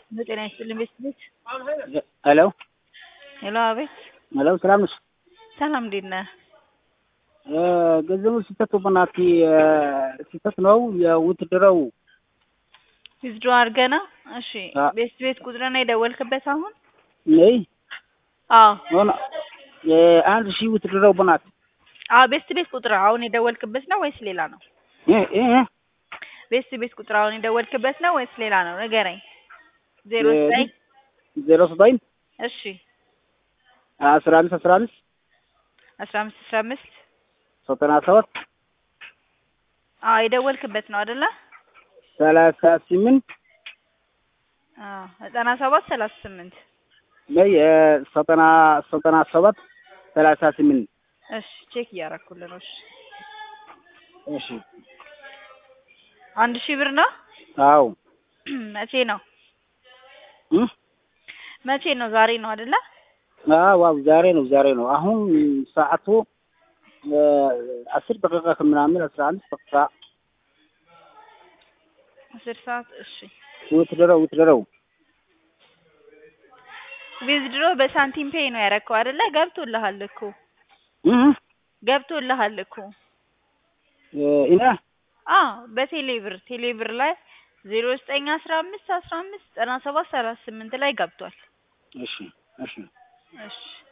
በጤና ይስጥልኝ ቤተሰቦች። ሄሎ ሄሎ፣ አቤት። ሄሎ፣ ሰላም ነሽ? ሰላም፣ እንዴት ነህ? ገንዘቡ ስህተት በናት ስህተት ነው የውትድረው ዊዝድሮ አድርገህ ነው? እሺ፣ አ- ቤት ቤት ቁጥርን የደወልክበት አሁን? ነይ አዎ፣ ሆነ አንድ ሺህ ውትድረው በናት አዎ። ቤት ቤት ቁጥር አሁን የደወልክበት ነው ወይስ ሌላ ነው? ቤት ቤት ቁጥር አሁን የደወልክበት ነው ወይስ ሌላ ነው? ንገረኝ። ዜሮ ዘጠኝ ዜሮ ዘጠኝ እሺ፣ አስራ አምስት አስራ አምስት አስራ አምስት አስራ አምስት ዘጠና ሰባት አዎ የደወልክበት ነው አይደለ? ሰላሳ ስምንት አዎ ዘጠና ሰባት ሰላሳ ስምንት ነይ ዘጠና ዘጠና ሰባት ሰላሳ ስምንት እሺ ቼክ እያደረኩልህ ነው። እሺ እሺ አንድ ሺህ ብር ነው። አዎ መቼ ነው እ መቼ ነው? ዛሬ ነው አይደለ? አዎ አዎ ዛሬ ነው ዛሬ ነው። አሁን ሰዓቱ አስር ደቂቃ ከምናምን አስራ አንድ ደቂቃ አስር ሰዓት እሺ። ውትድረው ውትድረው ዊዝድሮ በሳንቲም ፔይ ነው ያደረከው አይደለ? ገብቶልሃል እኮ እ ገብቶልሃል እኮ ኢና አዎ በቴሌ ብር ቴሌ ብር ላይ ዜሮ ዘጠኝ አስራ አምስት አስራ አምስት ዘጠና ሰባት ሰላሳ ስምንት ላይ ገብቷል። እሺ እሺ እሺ